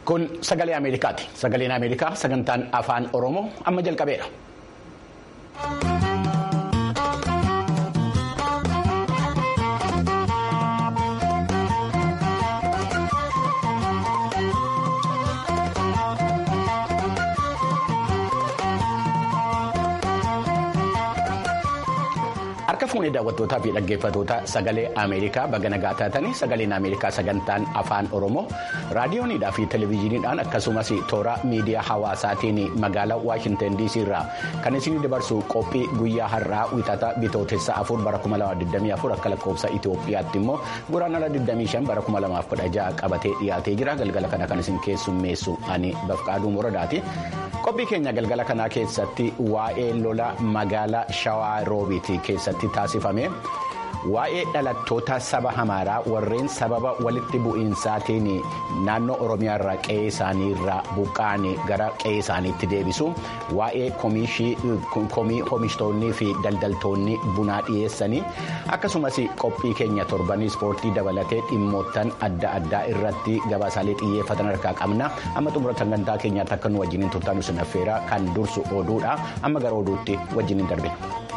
Kun sagalee Ameerikaati. Sagaleen Ameerikaa sagantaan afaan Oromoo amma jalqabeera. Harka fuunee daawwattootaa fi dhaggeeffattoota sagalee Ameerikaa baga nagaa taatanii sagaleen Ameerikaa sagantaan afaan Oromoo raadiyoonidhaa fi televezyiiniidhaan akkasumas toora miidiyaa hawaasaatiin magaalaa Waashinten DC irraa kan isin dabarsu qophii guyyaa har'aa wixata bitootessa afur bara 2024 akka lakkoofsa Itoophiyaatti immoo guraandhala 25 bara 2016 qabatee dhiyaatee jira galgala kana kan isin keessummeessu ani Bafqaaduu Moradaati. Qophii keenya galgala kanaa keessatti waa'ee lola magaalaa Shawaa Roobiiti keessatti taasifame waa'ee dhalattoota saba Amaaraa warreen sababa walitti bu'iinsaatiin naannoo Oromiyaa irraa qe'ee isaanii irraa buqqa'an gara qe'ee isaaniitti deebisu waa'ee komii oomishtoonnii fi daldaltoonni bunaa dhiyeessanii akkasumas qophii keenya torbanii ispoortii dabalatee dhimmoottan adda addaa irratti gabaasaalee xiyyeeffatan harkaa qabna amma xumura sagantaa keenyaatti akka nu wajjiniin turtan isin affeera kan dursu oduudha amma gara oduutti wajjiniin darbe.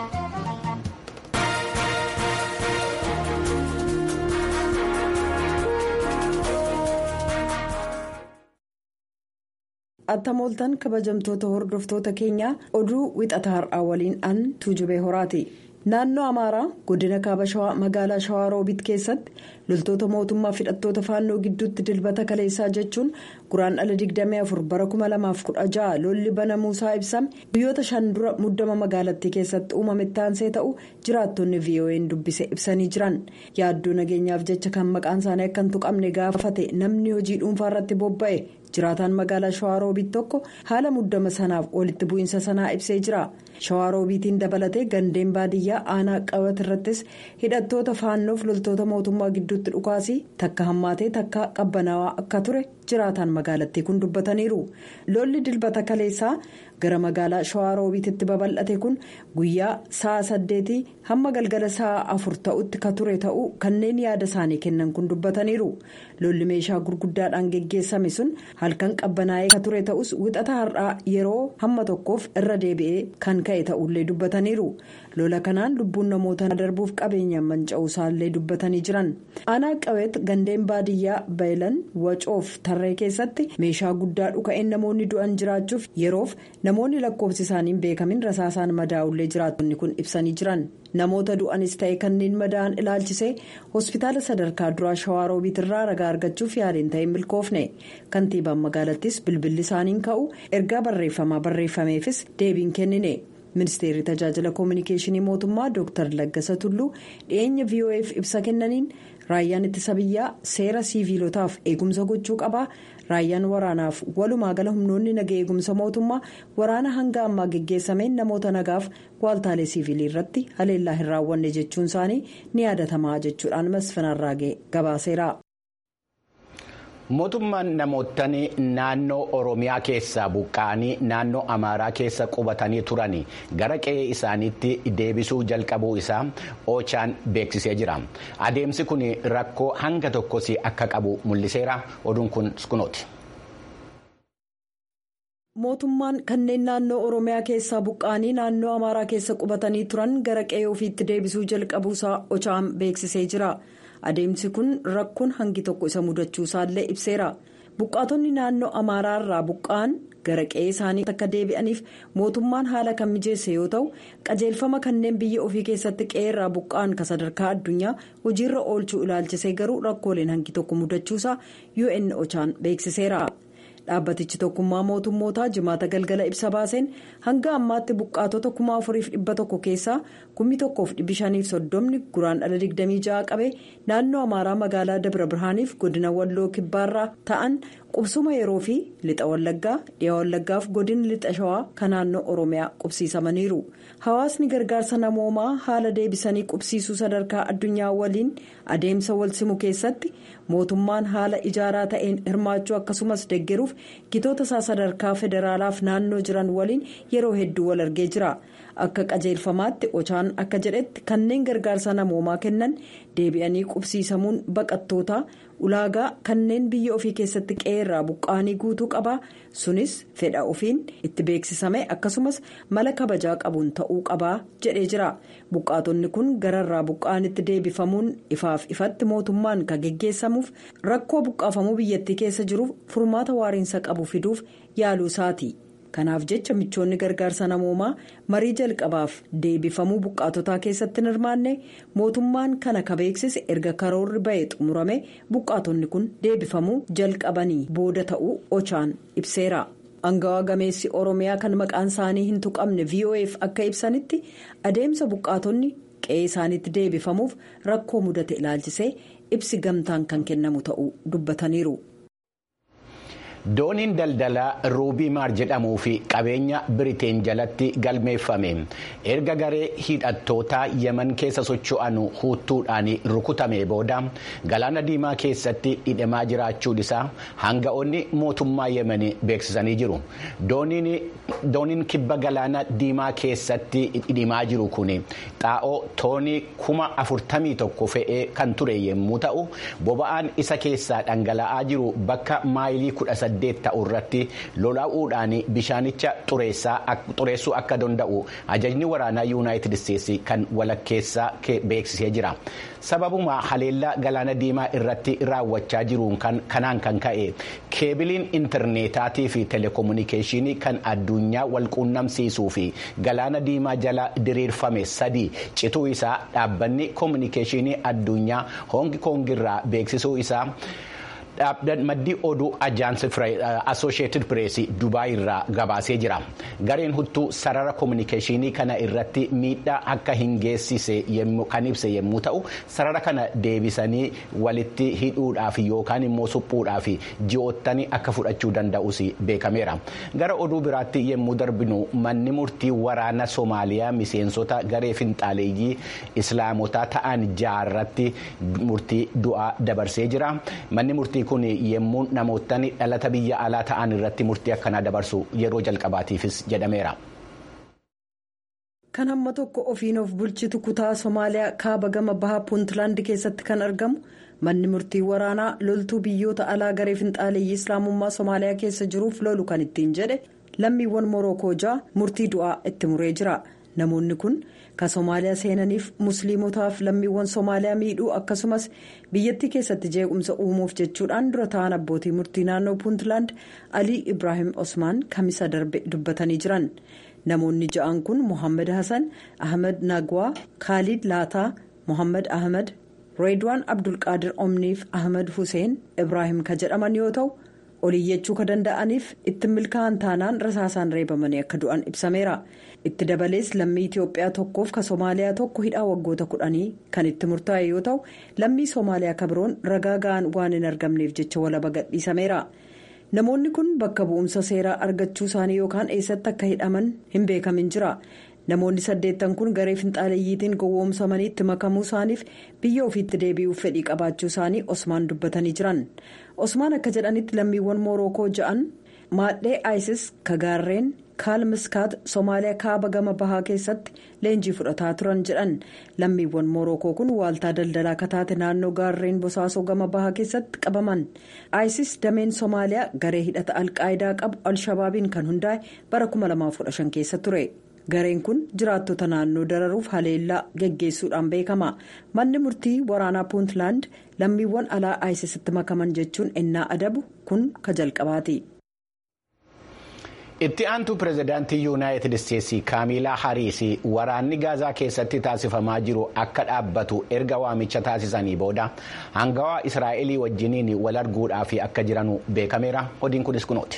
attamooltan kabajamtoota hordoftoota keenyaa oduu wixataa har'aa waliin an tuujubee horaati naannoo amaaraa godina kaaba shawaa magaalaa shawaa roobiit keessatti loltoota mootummaa hidhattoota faannoo gidduutti dilbata kaleessaa jechuun guraandhala 24 bara 2016 lolli banamuusaa ibsame biyyoota shan dura muddama magaalattii keessatti uumame taansee ta'u jiraattonni vo'n dubbise ibsanii jiran yaaddoo nageenyaaf jecha kan maqaan isaanii akka hin tuqamne gaafate namni hojii dhuunfaa irratti bobba'e. jiraataan magaalaa shawaaroobiit tokko haala muddama sanaaf walitti bu'iinsa sanaa ibsee jira shawaaroobiitiin dabalatee gandeen baadiyyaa aanaa qabat irrattis hidhattoota faannoof loltoota mootummaa gidduutti dhukaasii takka hammaatee takka qabbanaawaa akka ture jiraataan magaalattii kun dubbataniiru lolli dilbata kaleessaa gara magaalaa shawaaroobiititti babal'ate kun guyyaa sa'a saddeetii hamma galgala sa'a afur ta'utti ka ture ta'uu kanneen yaada isaanii kennan kun dubbataniiru lolli meeshaa gurguddaadhaan geggeessame sun halkan qabbanaa'ee ka ture ta'us wixata har'aa yeroo hamma tokkoof irra deebi'ee kan ka'e ta'ullee dubbataniiru lola kanaan lubbuun namoota darbuuf qabeenyaan manca'uu isaallee dubbatanii jiran aanaa qabeet gandeen baadiyyaa bayilan wacoof tarree keessatti meeshaa guddaa dhuka'een namoonni du'an jiraachuuf yeroof namoonni lakkoofsi isaanii beekamin rasaasaan madaa'ullee jiraattonni kun ibsanii jiran namoota du'anis ta'e kanneen madaa'an ilaalchisee hospitaala sadarkaa duraa shawaaroobiit irraa ragaa argachuuf yaaliin ta'e milkoofne kantiibaan magaalattis bilbilli isaaniin ka'u ergaa barreeffamaa barreeffameefis deebiin kennine. ministeerri tajaajila koominikeeshinii mootummaa dr laggasa tulluu dhiyeenya vo'eef ibsa kennaniin raayyaan ittisa biyyaa seera siiviilotaaf eegumsa gochuu qabaa raayyaan waraanaaf walumaa gala humnoonni naga eegumsa mootummaa waraana hanga ammaa geggeessameen namoota nagaaf waaltaalee siiviilii irratti haleellaa hin raawwanne jechuun isaanii ni yaadatamaa jechuudhaan masfanarraagee gabaaseera. mootummaan namoottan naannoo oromiyaa keessaa buqqa'anii naannoo amaaraa keessa qubatanii turan gara qe'ee isaaniitti deebisuu jalqabuu isaa oochaan beeksisee jira adeemsi kun rakkoo hanga tokkos akka qabu mul'iseera oduun kun kunooti. mootummaan kanneen naannoo oromiyaa keessaa buqqa'anii naannoo amaaraa keessa qubatanii turan gara qe'ee ofiitti deebisuu jalqabuusaa ochaan beeksisee jira. adeemsi kun rakkoon hangi tokko isa mudachuu isaallee ibseera buqqaatonni naannoo amaaraarraa buqqa'an gara qe'ee isaanii akka deebi'aniif mootummaan haala kan mijeesse yoo ta'u qajeelfama kanneen biyya ofii keessatti qe'eerraa buqqa'an ka sadarkaa addunyaa hojiirra oolchuu ilaalchisee garuu rakkooleen hangi tokko mudachuusaa un ochaan beeksiseera. dhaabbatichi tokkummaa mootummootaa jimaata galgala ibsa baaseen hanga ammaatti buqqaatota kuma afuriif dhibba tokko keessaa kummi tokkoof dhibbi shaniif soddomni guraandhala digdamii ja'a qabe naannoo amaaraa magaalaa dabra birhaaniif godina walloo kibbaarraa ta'an qubsuma yeroo fi lixa wallaggaa dhiyaa wallaggaaf godina lixa shawaa kan naannoo oromiyaa qubsiisamaniiru hawaasni gargaarsa namoomaa haala deebisanii qubsiisuu sadarkaa addunyaa waliin adeemsa walsimu keessatti mootummaan haala ijaaraa ta'een hirmaachuu akkasumas deggeruuf gitoota isaa sadarkaa federaalaaf naannoo jiran waliin yeroo hedduu wal argee jira akka qajeelfamaatti ochaan akka jedhetti kanneen gargaarsa namoomaa kennan deebi'anii qubsiisamuun baqattootaa ulaagaa kanneen biyya ofii keessatti qe'eerraa buqqaanii guutuu qabaa sunis fedha ofiin itti beeksisame akkasumas mala kabajaa qabuun ta'uu qabaa jedhee jira buqqaatonni kun gararraa buqqaanitti deebifamuun ifaaf ifatti mootummaan kan geggeessamuuf rakkoo buqqaafamuu biyyattii keessa jiruuf furmaata waariinsa qabu fiduuf yaaluu isaati. kanaaf jecha michoonni gargaarsa namoomaa marii jalqabaaf deebifamuu buqqaatotaa keessatti hin hirmaanne mootummaan kana ka beeksise erga karoorri ba'ee xumurame buqqaatonni kun deebifamuu jalqabanii booda ta'uu ochaan ibseera. angawaa gameessi oromiyaa kan maqaan isaanii hin tuqamne vof akka ibsanitti adeemsa buqqaatonni qe'ee isaaniitti deebifamuuf rakkoo mudate ilaalchisee ibsi gamtaan kan kennamu ta'uu dubbataniiru. dooniin daldalaa ruubii maar jedhamuu fi qabeenya biriteen jalatti galmeeffame erga garee hidhattootaa yeman keessa socho'an huuttuudhaan rukutame booda galaana diimaa keessatti hidhamaa jiraachuun isaa hanga'oonni mootummaa yemen beeksisanii jiru dooniin kibba galaana diimaa keessatti hidhamaa jiru kun xaa'oo toonii kuma afurtamii tokko fe'ee kan ture yommuu ta'u boba'aan isa keessaa dhangala'aa jiru bakka maayilii kudha saddeet ta'u irratti lolaa'uudhaan bishaanicha xureessuu akka danda'u ajajni waraanaa yuunaayitid isteetsi kan walakkeessaa beeksisee jira sababuma haleellaa galaana diimaa irratti raawwachaa jiruun kanaan kan ka'e keebiliin intarneetaatii fi telekominikeeshinii kan addunyaa walquunnamsiisuu fi galaana diimaa jala diriirfame sadii cituu isaa dhaabbanni kominikeeshinii addunyaa hoongi koongirraa beeksisuu isaa. maddii oduu ajaansi asosheetid pireesii dubaay irraa gabaasee jira gareen huttuu sarara kominikeeshinii kana irratti miidhaa akka hin geessise kan ibse yommuu ta'u sarara kana deebisanii walitti hidhuudhaaf yookaan immoo suphuudhaaf ji'oottanii akka fudhachuu danda'us beekameera gara oduu biraatti yommuu darbinu manni murtii waraana soomaaliyaa miseensota garee finxaaleeyyii islaamotaa ta'an jaarratti murtii du'aa dabarsee jira manni murtii kun yommuu namootni dhalata biyya alaa ta'an irratti murtii akkanaa dabarsu yeroo jalqabaatiifis jedhameera. kan hamma tokko ofiin of bulchitu kutaa somaaliyaa kaaba gama bahaa puuntlaand keessatti kan argamu manni murtii waraanaa loltuu biyyoota alaa garee finxaaleeyyii islaamummaa somaaliyaa keessa jiruuf lolu kan ittiin jedhe lammiiwwan morookoo ja'a murtii du'aa itti muree jira namoonni kun kan somaaliyaa seenaniif musliimotaaf lammiiwwan somaaliyaa miidhuu akkasumas biyyattii keessatti jeequmsa uumuuf jechuudhaan dura ta'an abbootii murtii naannoo puuntlaand alii ibraahim osmaan kamisa darbe dubbatanii jiran namoonni ja'an kun mohaammed hasan ahmed nagwaa kaalid laataa mohaammed ahmed reedwaan abdulqaadir omniif ahmed hussein ibraahim ka jedhaman yoo ta'u oliyyachuu ka danda'aniif itti milkaa'an taanaan rasaasaan reebamanii akka du'an ibsameera itti dabalees lammii itiyoophiyaa tokkoof ka soomaaliyaa tokko hidhaa waggoota kudhanii kan itti murtaa'e yoo ta'u lammii soomaaliyaa ka biroon ragaa ga'an waan hin argamneef jecha walaba gadhiisameera namoonni kun bakka bu'umsa seeraa argachuu isaanii yookaan eessatti akka hidhaman hin beekamin jira namoonni saddeettan kun garee finxaaleeyyiitiin gowwoomsamanii itti makamuu isaaniif biyya ofiitti deebi'uuf fedhii qabaachuu isaanii osmaan dubbatanii jiran osmaan akka jedhanitti lammiiwwan moorookoo ja'an maadhee isis ka gaarreen kaalmiskaat soomaaliyaa kaaba gama bahaa keessatti leenjii fudhataa turan jedhan lammiiwwan moorookoo kun waaltaa daldalaa kataate naannoo gaarreen bosaasoo gama bahaa keessatti qabaman isis dameen soomaaliyaa garee hidhata alqaayidaa qabu alshabaabiin kan hundaa'e bara 2015 keessa ture. gareen kun jiraattota naannoo dararuuf haleellaa geggeessuudhaan beekama manni murtii waraanaa puuntlaand lammiiwwan alaa aayisisitti makaman jechuun ennaa adabu kun ka jalqabaati. itti aantu pirezidaantii yuunaayitid isteetsi kaamilaa hariis waraanni gaazaa keessatti taasifamaa jiru akka dhaabbatu erga waamicha taasisanii booda hangawaa israa'elii wajjiniin wal arguudhaaf akka jiranu beekameera odiin kunis kunooti.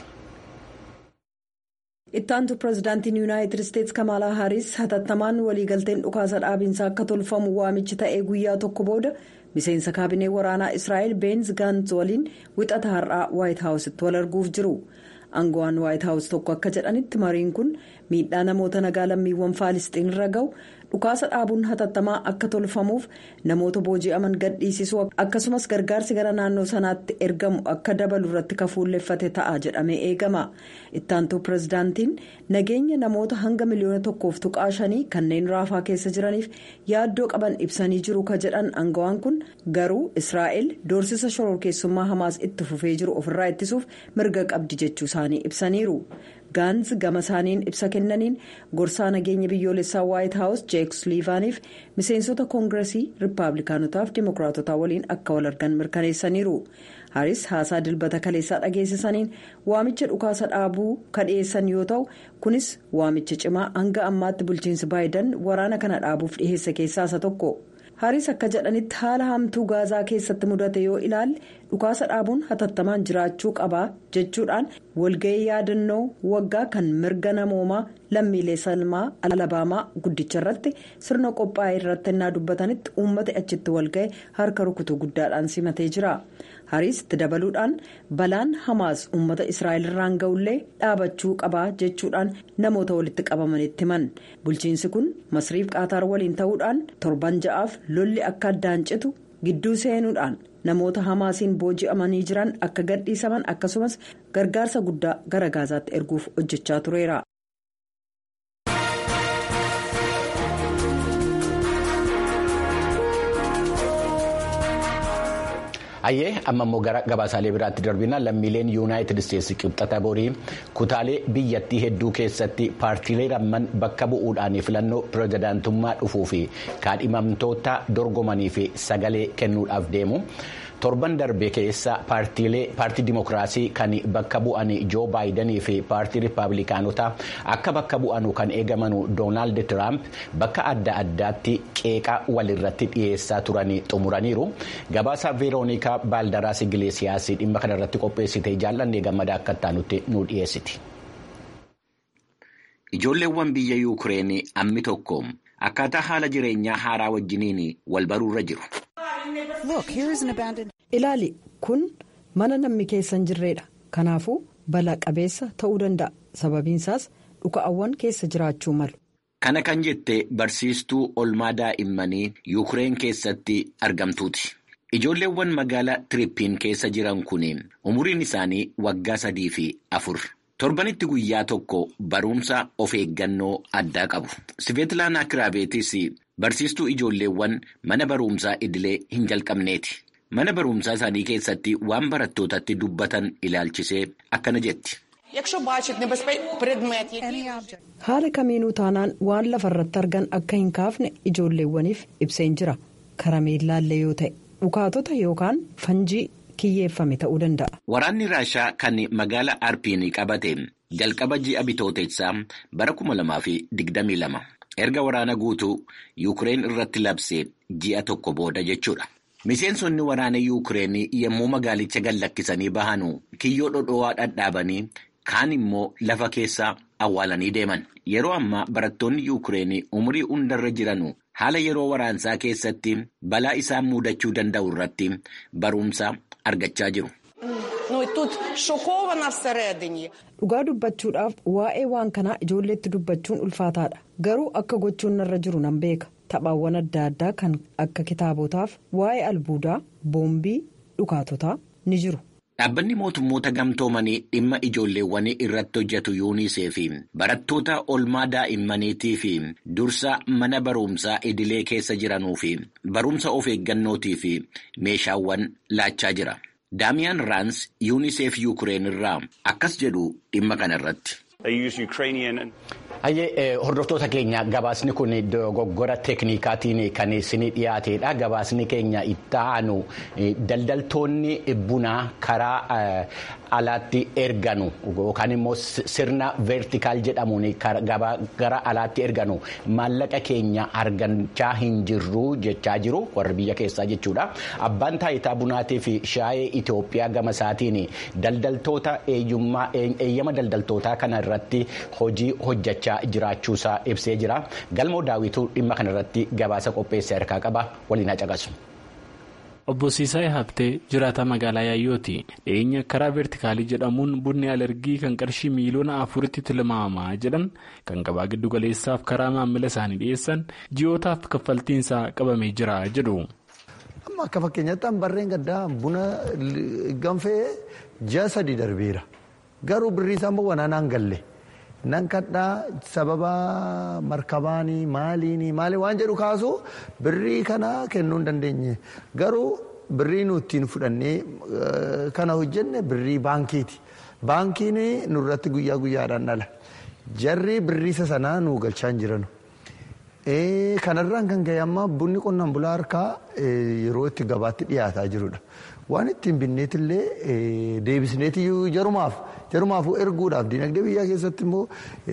ittaantu pirezidaantiin yuunaayitid isteetsi kamalaa haaris hatattamaan waliigalteen dhukaasa dhaabiinsaa akka tolfamu waamichi ta'ee guyyaa tokko booda miseensa kaabinee waraanaa israa'el beenz gaantz waliin wixata har'aa waayit haawusitti wal arguuf jiru aangawaan waayit haawus tokko akka jedhanitti mariin kun miidhaa namoota nagaa lammiiwwan faalisxiin irra gahu dhukaasa dhaabuun hatattamaa akka tolfamuuf namoota booji'aman gadhiisisuu akkasumas gargaarsi gara naannoo sanaatti ergamu akka dabalu irratti kafuulleeffate ta'a jedhamee eegama ittaantuu pirezidaantiin nageenya namoota hanga miliyoona tokkoof tuqaa shanii kanneen raafaa keessa jiraniif yaaddoo qaban ibsanii jiru ka jedhan aangawaan kun garuu israa'el doorsisa shororkeessummaa hamaas itti fufee jiru ofirraa ittisuuf mirga qabdi jechuu isaanii ibsaniiru. gaanz gama isaaniin ibsa kennaniin gorsaa nageenya biyyoolessaa waayit haawus jeek suliivaaniif miseensota koongiresii riippaabilikaanotaaf dimookiraatotaa waliin akka wal argan mirkaneessaniiru haris haasaa dilbata kaleessaa dhageessisaniin waamicha dhukaasa dhaabuu kadhiyeessan yoo ta'u kunis waamicha cimaa hanga ammaatti bulchiinsi baayidan waraana kana dhaabuuf dhiheesse keessaa isa tokko. haris akka jedhanitti haala hamtuu gaazaa keessatti mudate yoo ilaalle dhukaasa dhaabuun hatattamaan jiraachuu qabaa jechuudhaan walga'ii yaadannoo waggaa kan mirga namoomaa lammiilee salmaa alabaamaa guddicha irratti sirna qophaa'e irratti innaa dubbatanitti uummata achitti walga'e harka rukutuu guddaadhaan simatee jira haris itti dabaluudhaan balaan hamaas uummata israa'el irraan ga'ullee dhaabachuu qabaa jechuudhaan namoota walitti qabamanitti himan bulchiinsi kun masriif qaataar waliin ta'uudhaan torban ja'aaf lolli akka addaan citu gidduu seenuudhaan namoota hamaasiin booji'amanii jiran akka gadhiisaman akkasumas gargaarsa guddaa gara gaazaatti erguuf hojjechaa tureera. Hayyee amma immoo gara gabaasaalee biraatti darbina lammiileen yuunaayitid isteetsi qibxata borii kutaalee biyyattii hedduu keessatti paartiilee lamman bakka bu'uudhaan filannoo pirezidaantummaa dhufuu fi kaadhimamtoota dorgomanii fi sagalee kennuudhaaf deemu. torban darbe keessa paartii dimokiraasii kan bakka bu'an joo baayidanii fi paartii riippaabilikaanotaa akka bakka bu'anu kan eegamanu doonaald tiraamp bakka adda addaatti qeeqa walirratti dhiyeessaa turanii xumuraniiru gabaasa veeroonikaa baaldaraas igileesiyaas dhimma kanarratti qopheessite jaalladhee gammadaa akka taanutti nu dhiyeessiti. ijoolleewwan biyya yuukireen ammi tokko akkaataa haala jireenyaa haaraa wajjiniin wal baruurra jiru. ilaali kun mana namni keessa hin jirredha kanaafuu balaa qabeessa ta'uu danda'a sababiinsaas dhuka'awwan keessa jiraachuu malu. kana kan jette barsiistuu olmaa daa'immanii yuukireen keessatti argamtuuti ijoolleewwan magaalaa tiriippiin keessa jiran kun umuriin isaanii waggaa sadii fi afur. torbanitti guyyaa tokko barumsa of eeggannoo addaa qabu siveetilaanaa kiraabeetis barsiistuu ijoolleewwan mana barumsaa idilee hin jalqabneeti mana barumsaa isaanii keessatti waan barattootatti dubbatan ilaalchisee akkana jetti. haala kamiinuu taanaan waan lafarratti argan akka hin kaafne ijoolleewwaniif ibseen jira karameellaallee yoo ta'e dhukaatota yookaan fanjii. kiyyeeffame ta'uu danda'a. Waraanni Raashaa kan magaala Arpiin qabate jalqaba ji'a bitooteessaa bara kuma lamaa fi digdamii lama erga waraana guutuu Yuukireen irratti labse ji'a tokko booda jechuudha. Miseensonni waraana Yuukireen yommuu magaalicha gallakkisanii bahanu kiyyoo dhodhowaa dhadhaabanii kaan immoo lafa keessa awwaalanii deeman. Yeroo ammaa barattoonni Yuukireen umurii hundarra jiranu haala yeroo waraansaa keessatti balaa isaan mudachuu danda'u irratti barumsa argachaa jiru. Dhugaa dubbachuudhaaf waa'ee waan kanaa ijoolleetti dubbachuun ulfaataadha. Garuu akka gochuun narra jiru nan beeka. Taphaawwan adda addaa kan akka kitaabotaaf waa'ee albuudaa, boombii, dhukaatotaa ni jiru. Dhaabbanni mootummoota gamtoomanii dhimma ijoolleewwanii irratti hojjetu yuunisef barattoota olmaa daa'immaniitii fi dursa mana barumsaa idilee keessa jiranuu fi barumsa of eeggannootii fi meeshaawwan laachaa jira. Daamiyaan Raans yuunisef Yuukireen irraa akkas jedhu dhimma kana irratti. Hayyee hordoftoota keenya gabaasni kun dogoggora teeknikaatiin kan isinii dhiyaateedha. Gabaasni keenya itti aanu daldaltoonni bunaa karaa alaatti erganu yookaan immoo sirna veertikaal jedhamuun gara alaatti erganu maallaqa keenya argachaa hin jirru jechaa jiru warri biyya keessaa jechuudha. Abbaan taayitaa bunaatii fi shaayee Itoophiyaa gama isaatiin daldaltoota eeyyama daldaltootaa kana irratti hojii hojjechaa jiraachuusaa ibsee jira. Galmoo daawwituu dhimma kana irratti gabaasa qopheessee harkaa qaba waliin haa caqasu. Obbo Siisaay Habtee jiraataa magaalaa Yaayyooti. Dhiyeenya karaa veertikaalii jedhamuun bunni alergii kan qarshii miiliyoona afuritti tilmaamamaa jedhan kan gabaa giddu galeessaaf karaa maamila isaanii dhiyeessan ji'ootaaf kaffaltiinsaa qabamee jira jedhu. Amma akka fakkeenyaatti barreen gaddaa buna ganfee ji'a sadii darbeera. Garuu birrii isaa immoo wanaanaan galle. Nan kadhaa sababa markabaanii maaliini maali waan jedhu kaasu birrii kana kennuu hin dandeenye garuu birrii nu ittiin fudhannee kana hojjenne birrii baankiiti. Baankiin nurratti guyyaa guyyaadhaan dhala. Jarri birriisa sanaa nu galchaa hin jiranu. Kanarraan kan ga'e amma bunni qonnaan bulaa harkaa yeroo itti gabaatti dhiyaataa jirudha. Waan ittiin binneetillee deebisneeti jarumaaf jarumaafuu erguudhaaf dinagdee biyyaa keessatti immoo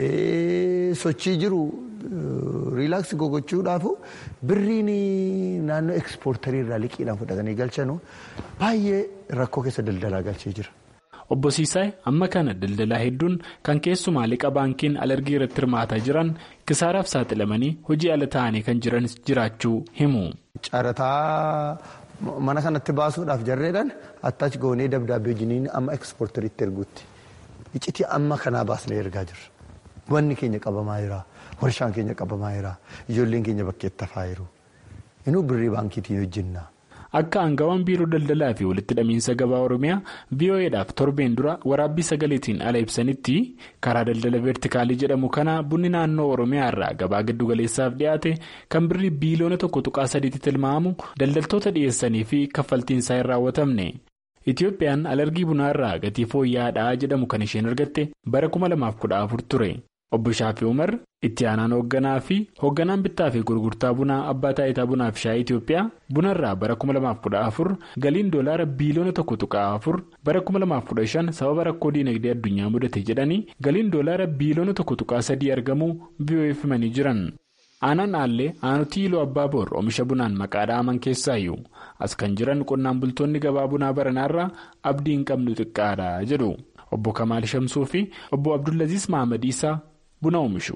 sochii jiru riilaaksii gogochuudhaaf birriin naannoo ekspoortarii irraa liqiidhaan fudhatanii galchanu baay'ee rakkoo keessa daldalaa galchee jira. Obbo Siisaay amma kana daldalaa hedduun kan keessumaa liqa baankiin alergii irratti hirmaataa jiran kisaaraaf saaxilamanii hojii ala ta'anii kan jiran jiraachuu himu. Carataa mana kanatti baasuudhaaf jarreedhaan attaachi goonee dabdaabbee jiniin amma ekspoortariitti erguutti. Iccitii amma kanaa baasnee ergaa jirra. Wanni keenya qabamaa jira. Warshaan keenya qabamaa jira. Ijoolleen keenya bakkeetti hafaa jiru. Inuu birrii baankiitiin hojjenna. Akka aangawaan biiroo daldalaa fi walitti hidhamiinsa gabaa Oromiyaa VOA'dhaaf torbeen dura waraabbii sagaleetiin ala ibsanitti karaa daldala veertikaalii jedhamu kana bunni naannoo Oromiyaa irraa gabaa giddu galeessaaf dhiyaate kan birrii biiliyoona tokko tuqaa sadiitti tilmaamu daldaltoota dhiyeessanii fi kaffaltiinsaa hin raawwatamne. Itiyoophiyaan alergii bunaa irraa gatii fooyya'aadhaa jedhamu kan isheen argatte bara 2014 ture. Obbo Shaafii Umar itti aanaan hoogganaa fi hoogganaan bittaa fi gurgurtaa bunaa abbaa taayitaa bunaa fi shaayii Itoophiyaa bunarraa bara 2014 galiin doolaara biiliyoona tokko tuqaa afur bara 2015 sababa rakkoo diinagdee addunyaa mudate jedhanii galiin doolaara biiliyoona tokko tuqaa sadii argamuu VOA'f himanii jiran. Aanaan Aallee aanutii Iluu Abbaa Boor oomisha bunaan maqaa dhaaman keessaayyuu as kan jiran qonnaan bultoonni gabaa bunaa baranaarraa abdii hin qabnu xiqqaadha jedhu obbo Kamaal Shamsuu fi obbo Abdullaziis Mahamad Isaa. Buna oomishu.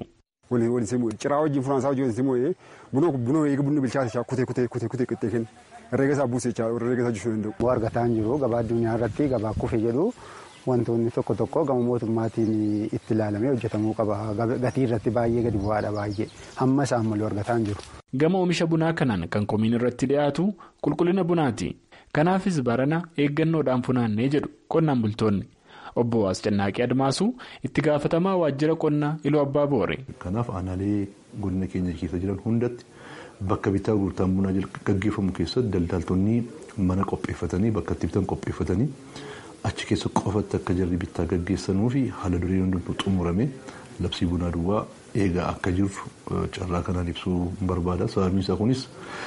Ciraa wajjin furaansaa wajjin simmoo buna eegi bunni bilchaate kutee kutee kutee kutee qixxee kenna herreega isaa buusee herreega isaa jechuu danda'u. Bu'aa argataa hin jiru gabaa addunyaa irratti gabaa kufe jedhu wantoonni tokko tokko gama mootummaatiin itti ilaalamee hojjetamuu qaba gatii irratti baay'ee gadi bu'aadha baay'ee hamma isaan malee argataa hin jiru. Gama oomisha bunaa kanaan kan komiin irratti dhiyaatu qulqullina bunaati. Kanaafis barana eeggannoodhaan funaannee jedhu qonnaan bultoonni. Obbo Ascannaaqii Admaasuu itti gaafatamaa waajjira qonnaa Iluu Abbaa Boore. Kanaaf aanaalee godina keenya keessa jiran hundatti bakka bittaa gurgurtaan bunaa gaggeeffamu keessatti daldaltoonni mana qopheeffatanii bakka itti bitan qopheeffatanii achi keessa qofatti akka jarri bittaa gaggeessanuu fi haala duree hundumtuu xumurame labsii bunaa duwwaa eegaa akka jirru carraa kanaan ibsuu barbaada. Sababni isaa kunis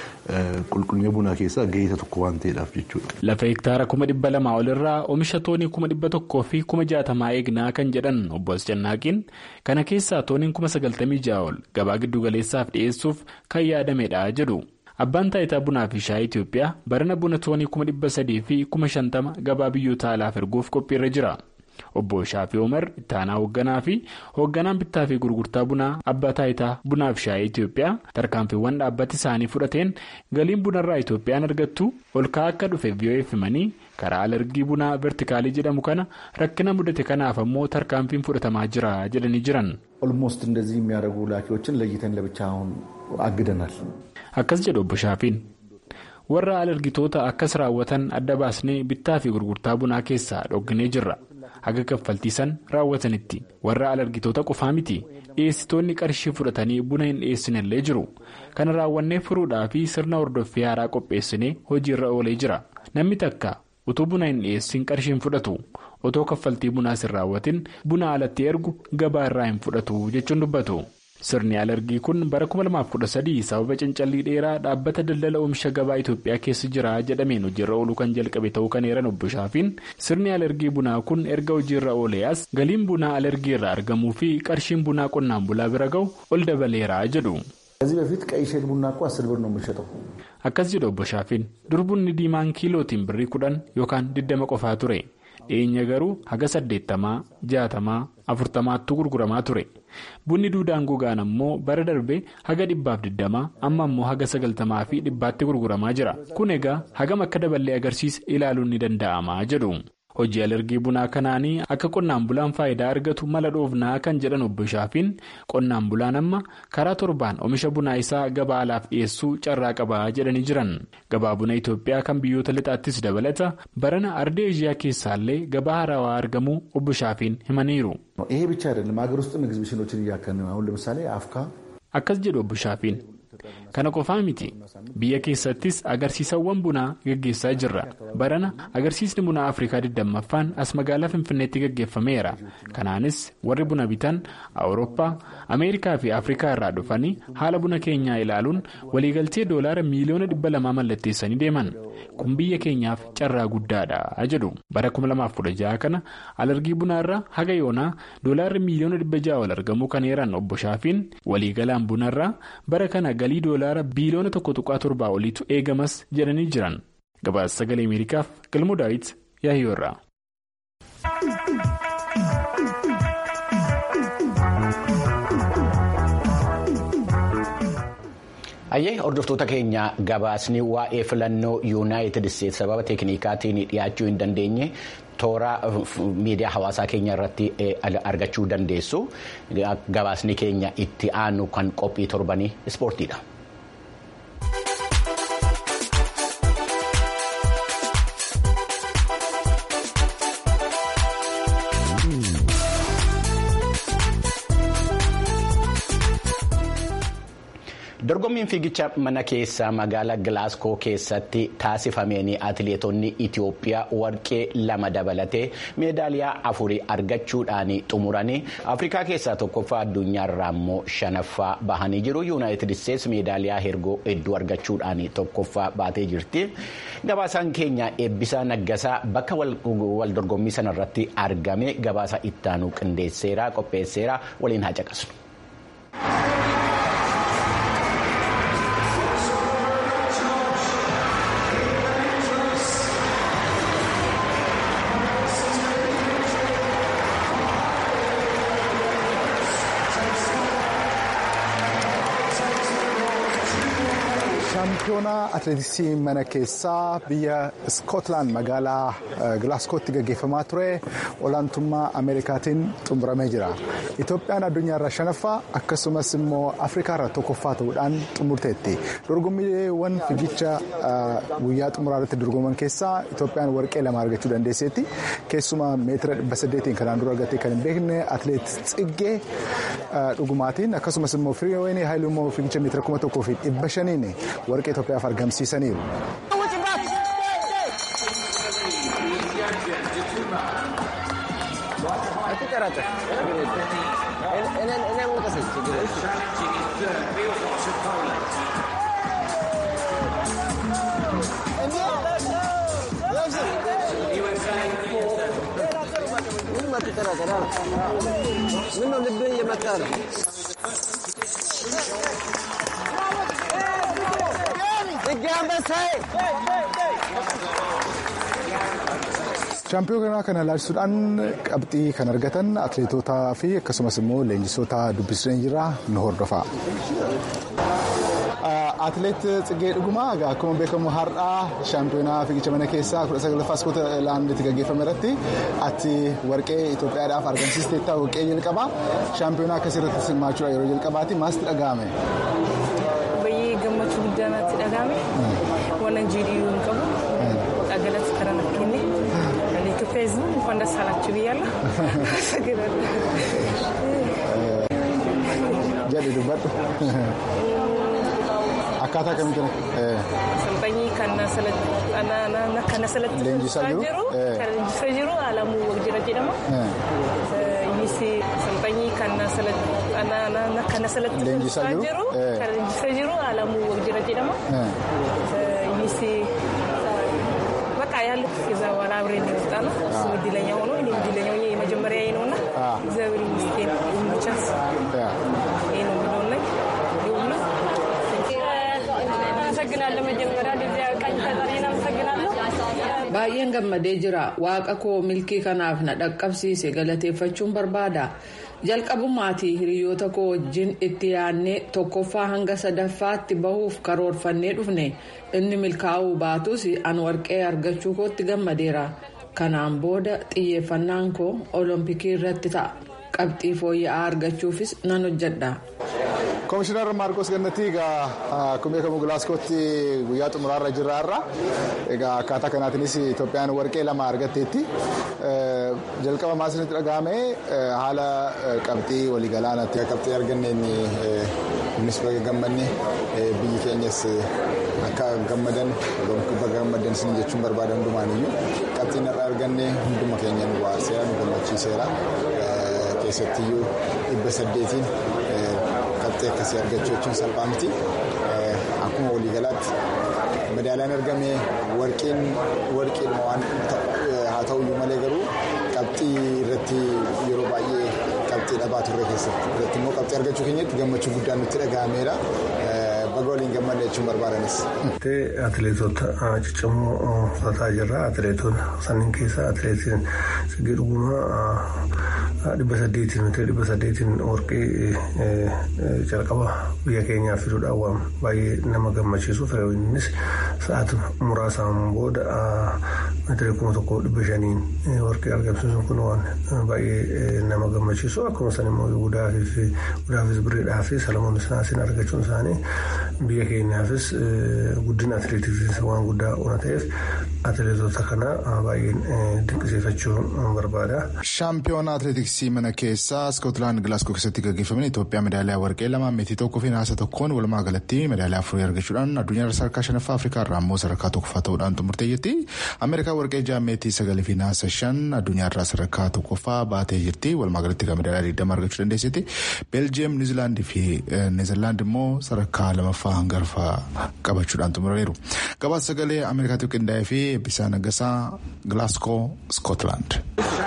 qulqullina bunaa keessaa gahee tokko waan ta'eedhaaf jechuudha. Lafa hektaara kuma dhibba lamaa olirraa oomisha toonii kuma dhibba tokkoo fi kuma jaatamaa eegnaa kan jedhan obbo Ascannaaqiin kana keessaa tooniin kuma sagaltamii ja'a ol gabaa giddu galeessaaf dhiyeessuuf kan yaadamedha jedhu. Abbaan taayitaa bunaa fi shaayii Itoophiyaa barana buna toonii kuma dhibba sadii fi kuma shantama gabaa biyyoota alaaf erguuf qophiirra jira. Obbo Shaafii Umar itti aanaa hoogganaa fi hoogganaan bittaa fi gurgurtaa bunaa abbaa taayitaa bunaa fi shaayii Itoophiyaa tarkaanfiiwwan dhaabbati isaanii fudhateen galiin bunarraa Itoophiyaan argattu ol ka'aa akka dhufe VOA'f himanii karaa alergii bunaa vertikaalii jedhamu kana rakkina mudate kanaaf ammoo tarkaanfiin fudhatamaa jira jedhanii jiran. ኦልሞስት እንደዚህ የሚያደርጉ ላኪዎችን ለይተን ለብቻ አሁን አግደናል። Akkas jedhu obbo Shaafiin. Warra alergitoota akkas raawwatan adda baasnee bittaa fi gurgurtaa bunaa keessaa dhogginee jirra. Haga kaffaltiisan raawwatanitti warra alergitoota qofaa miti dhiyeessitoonni qarshii fudhatanii buna hin dhiyeessinellee jiru. Kana raawwannee furuudhaa fi sirna hordoffii haaraa qopheessinee hojiirra oolee jira. Namni takka utuu buna hin dhiyeessin qarshii hin fudhatu. Otoo kaffaltii bunaas hin raawwatin buna alatti ergu gabaa irraa hin fudhatu jechuun dubbatu. Sirni alergii kun bara 2013 sababa cancallii dheeraa dhaabbata daldala oomisha gabaa Itoophiyaa keessa jira jedhameen hojiirra ooluu kan jalqabe ta'uu kan eeran obbo Shaafiin sirni alergii bunaa kun erga hojiirra oolee as galiin bunaa alergii irraa argamuu fi qarshiin bunaa qonnaan bulaa bira ga'u ol dabaleera jedhu. ከዚህ በፊት ቀይ ሼል ቡና እኮ አስር ብር ነው የምንሸጠው። Akkas jedhu obbo Shaafiin dur bunni diimaan kiilootiin birrii kudhan yookaan digdama qofaa ture. dhiyeenya garuu haga saddeettamaa jaatamaa afurtamaattu gurguramaa ture bunni duudaan gogaan ammoo bara darbe haga dhibbaaf digdamaa amma ammoo haga sagaltamaa fi dhibbaatti gurguramaa jira kun egaa hagam akka daballee agarsiisa ilaaluun ni danda'ama jedhu. hojii alergii bunaa kanaanii akka qonnaan bulaan faayidaa argatu mala dhoofnaa kan jedhan obbo Shaafiin qonnaan bulaan amma karaa torbaan oomisha bunaa isaa gabaa alaaf dhiyeessuu carraa qabaa jedhanii jiran gabaa buna Itoophiyaa kan biyyoota lixaattis dabalata barana ardee eeshiyaa keessaallee gabaa haarawaa argamuu obbo Shaafiin himaniiru. ይሄ ብቻ አይደለም ሀገር ውስጥም ኤግዚቢሽኖችን እያከናወነ አሁን ለምሳሌ አፍካ akkas jedhu obbo Shaafiin kana qofaa miti biyya keessattis agarsiisawwan bunaa gaggeessaa jirra barana agarsiisni bunaa afrikaa 20ffaan as magaalaa finfinneetti gaggeeffameera kanaanis warri buna bitan awurooppaa ameerikaa fi afrikaa irraa dhufanii haala buna keenyaa ilaaluun waliigaltee doolaara miiliyoona 200 mallatteessanii deeman kun biyya keenyaaf carraa guddaadha jedhu bara 2016 kana alergii bunaarraa haga yoonaa doolaarri miiliyoona 600 wal argamuu kan eeran obbo Shaafiin waliigalaan bunarraa bara kana galii doolaara biiliyoona tokko tuqaa torbaa oliitu eegamas jedhanii jiran gabaasa sagalee ameerikaaf galmoo daawit yaahiyoorraa. Ayyee hordoftoota keenya gabaasni waa'ee filannoo yuunaayitid isteetsi sababa teekniikaatiin dhiyaachuu hin dandeenye toora miidiyaa hawaasaa keenya irratti argachuu dandeessu gabaasni keenya itti aanu kan qophii torbanii ispoortiidha. dorgommiin fiigicha mana keessaa magaalaa gilaasgoo keessatti taasifameen atileetonni itiyoophiyaa warqee lama dabalatee meedaaliyaa afurii argachuudhaan xumuranii afrikaa keessaa tokkoffaa addunyaarraa immoo shanaffaa bahanii jiru yuunaayitid isteetsi meedaaliyaa hedduu argachuudhaan tokkoffaa baatee jirti gabaasaan keenya eebbisaa naggasaa bakka wal dorgommii sanarratti argame gabaasa ittaanuu qindeesseera qopheesseera waliin haa caqasnu. shaampiyoonaa atileetiksii mana keessaa biyya iskootlaand magaalaa gilaasgootti gaggeeffamaa ture olaantummaa ameerikaatiin xumuramee jira itoophiyaan addunyaarraa shanaffaa akkasumas immoo afrikaarraa tokkoffaa ta'uudhaan xumurteetti dorgommiiwwan fiigicha guyyaa xumuraa irratti dorgoman keessaa itoophiyaan warqee lama argachuu dandeesseetti keessumaa meetira dhibba saddeetiin kanaan dura argattee kan hin beekne atileet tsiggee dhugumaatiin akkasumas immoo firiiween haayiluu immoo fiigicha meetira kuma tokkoo fi dhibba shaniin warqee Itoophiyaaf argamsiisaniiru. shaampiyoonaa kana ilaalchisuudhaan qabxii kan argatan atileetotaa fi akkasumas immoo leenjisoota dubbisnee jirra nu hordofa. Atileet Tsiggee Dhugumaa akkuma beekamu har'aa shaampiyoonaa fiigicha mana keessaa kudha sagalaffaa iskootlaanditti gaggeeffame irratti ati warqee Itoophiyaadhaaf argamsiisteetta warqee jalqabaa shaampiyoonaa akkasii irratti hirmaachuudha yeroo jalqabaati maasti dhaga'ame? Baay'ee gammachuu guddaa natti dhaga'ame waan jiidhiyuu hin qabu dhagalatti karaa na kenne ለኢትዮጵያ ሕዝብ እንኳን ደስ አላችሁ ብያለሁ። jedhe dubbadhu akkaataa kamitti Salphanyii kan na Leenjisaa jiru? kan leenjisaa jiru Alamuu Waqjira jedhama. Innis salphanyii kan na Leenjisaa jiru? jiru kan leenjisaa jiru Alamuu Waqjira jedhama. Innis በቃ ያሉት ከዛ በኋላ አብሬን የወጣ ነው። እሱ እድለኛ ሆኖ እኔ እድለኛ ሆኜ የመጀመሪያ ነው እና እግዚአብሔር ይመስገን ይመቻስ ይህ ነው የሚለውን ላይ ሁሉ አመሰግናለሁ። መጀመሪያ እንደዚያ ቀኝ ፈጣሪን አመሰግናለሁ። baay'een gammadee jira waaqa koo milkii kanaaf na dhaqqabsiise galateeffachuun barbaada jalqabumaatii hiriyoota koo wajjin itti yaadnee tokkoffaa hanga sadaffaatti bahuuf karoorfannee dhufne inni milkaa'uu baatus an warqee argachuu kootti gammadeera kanaan booda xiyyeeffannaan koo olompikii irratti ta'a qabxii fooyya'aa argachuufis nan hojjedha. Komishinar Maarkos Gannatii egaa akkuma beekamu Gilaasgootti guyyaa xumuraarra jirra har'a. Egaa akkaataa kanaatiinis Itoophiyaan warqee lama argatteetti. Jalqaba maasinitti dhagahame haala qabxii waliigalaanaatti qabxii arganneen kunis baga gammanne biyyi keenyas akka gammadan baga gammadan isin jechuun barbaada hundumaaniyyuu qabxiin irraa arganne hunduma keenya nu baaseera nu gammachiiseera keessattiyyuu dhibba saddeetiin qabxii akkasii argachuu jechuun salphaa miti akkuma waliigalaatti madaalaan argame warqiin warqiidhuma waan haa ta'uyyuu malee garuu qabxii irratti yeroo baay'ee qabxii dhabaa turre keessatti irratti immoo qabxii argachuu keenyatti gammachuu guddaan nutti dhaga'ameera baga waliin gammadne jechuun barbaadanis. Atileetota ciccimoo uffataa jirra. Atileetota sanniin keessaa atileetiin Siggee Dhugumaa dhibba saddeetiin nuti dhibba saddeetiin warqee jalqaba biyya keenyaaf fiduudhaan waan baay'ee nama gammachiisu innis sa'aatii muraasaan booda meetira kuma tokko dhibba shaniin warqee argamsiisuun kun waan baay'ee nama gammachiisu akkuma san immoo gudaafis biriidhaafis salamoon sinaasiin argachuun isaanii biyya keenyaafis guddina atileetiksiis waan guddaa waan ta'eef atileetota kana baay'een dinqisiifachuu barbaada. Shaampiyoona atileetiksii mana keessaa Iskootlaand Gilaasgoo keessatti gaggeeffaman Itoophiyaa medaaliyaa warqee lama meetii tokkoo fi naasa tokkoon walumaa galatti medaaliyaa afurii argachuudhaan addunyaa sadarkaa shanaffaa Afrikaa irraa immoo sadarkaa tokkoffaa ta'uudhaan xumurtee jirti. Ameerikaa warqee ja'a meetii sagalii fi naasa shan addunyaa irraa sadarkaa tokkoffaa baatee jirti. Walumaa galatti kan medaaliyaa digdama argachuu dandeessetti. Beeljiyeem, Niizilaandii fi Neezerlaand immoo sadarkaa lamaffaa hangarfaa qabachuudhaan xumuraniiru. Gabaasa sagalee Ameerikaatiif qindaa'ee fi Eebbisaa Naggasaa Gilaasgoo, Iskootlaand.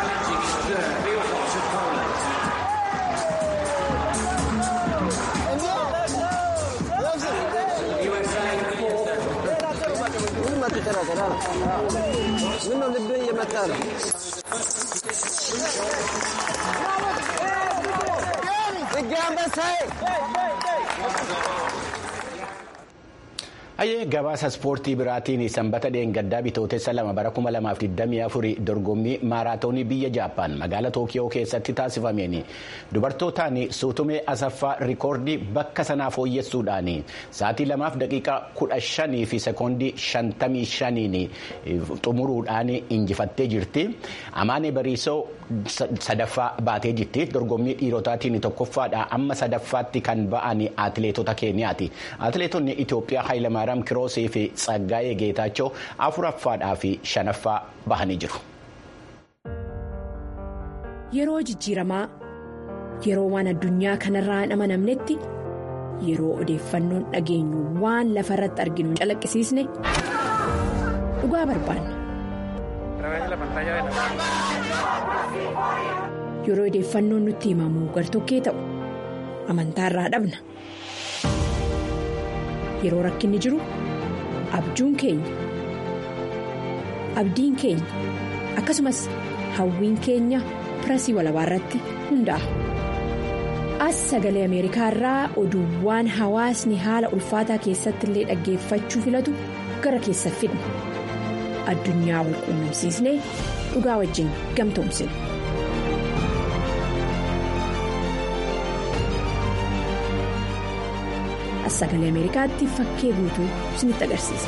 Hayyee gabaasa ispoortii biraatiin sanbata dheengaddaa bitootessa lama bara 2024 dorgommii maaraatoonii biyya jaappaan magaalaa tookiyoo keessatti taasifameen dubartootaan suutumee asaffaa rikoordii bakka sanaa fooyyessuudhaan sa'aatii lamaaf daqiiqaa 15 fi sekoondii 55 xumuruudhaan injifattee jirti. Amaane Bariisoo sadaffaa baatee jirti. Dorgommii dhiirotaatiin tokkoffaadha amma sadaffaatti kan ba'an atileetota Keeniyaati. Atileetonni Itoophiyaa Haayilamaaraa. kiroosii fi tsaggaayee geetaachoo afuraffaadhaa fi shanaffaa bahanii jiru. Yeroo jijjiiramaa yeroo waan addunyaa kanarraa hin amanamnetti yeroo odeeffannoon dhageenyu waan lafa irratti arginu hin calaqqisiisne dhugaa barbaanna. Yeroo odeeffannoon nutti himamu gartokkee ta'u amantaarraa dhabna. Yeroo rakkinni jiru abjuun keenya abdiin keenya akkasumas hawwiin keenya pirasii walabaa irratti hundaa'a. As sagalee Ameerikaa irraa oduuwwan hawaasni haala ulfaataa keessatti illee dhaggeeffachuu filatu gara keessa fidna. Addunyaa wal quunnamsiisnee dhugaa wajjin gamtoomsina. sagalee ameerikaatti fakkee guutuu isinitti agarsiisa.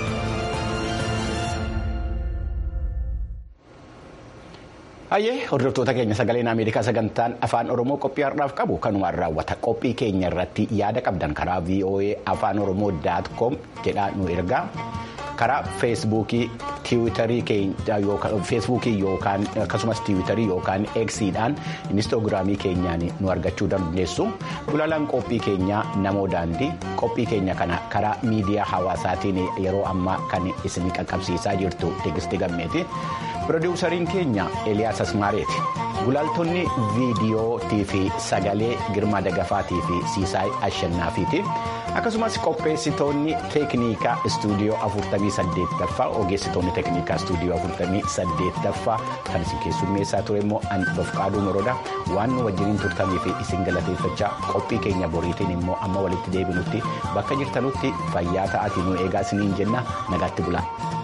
Hayyee hordoftoota keenya sagaleen Ameerikaa sagantaan afaan Oromoo qophii har'aaf qabu kanumaan raawwata qophii keenya irratti yaada qabdan karaa VOA afaan Oromoo daat koom jedhaa nu ergaa karaa feesbuukii tiwiitarii feesbuukii yookaan akkasumas tiwiitarii yookaan eksiidhaan inistoogiraamii keenyaan nu argachuu dandeessu gulaalaan qophii keenyaa namoo daandii qophii keenya kana karaa miidiyaa hawaasaatiin yeroo ammaa kan isin qaqqabsiisaa jirtu teegistii gammeeti. Pirodiwusariin keenya Eliyaas Asmaareeti. Gulaaltonni viidiyootii fi sagalee Girmaa Dagafaatii fi Siisaay Ashannaafiiti. akkasumas qopheessitoonni teeknikaa istuudiyoo 48ffaa ogeessitoonni teeknikaa istuudiyoo 48ffaa kan isin keessummeessaa ture immoo anbafqaaduu moroodha waan nu wajjiniin turtanii fi isin galateeffachaa qophii keenya boriitiin immoo amma walitti deebinutti bakka jirtanutti fayyaa ta'aatii nu eegaa isiniin jenna nagaatti bulaa.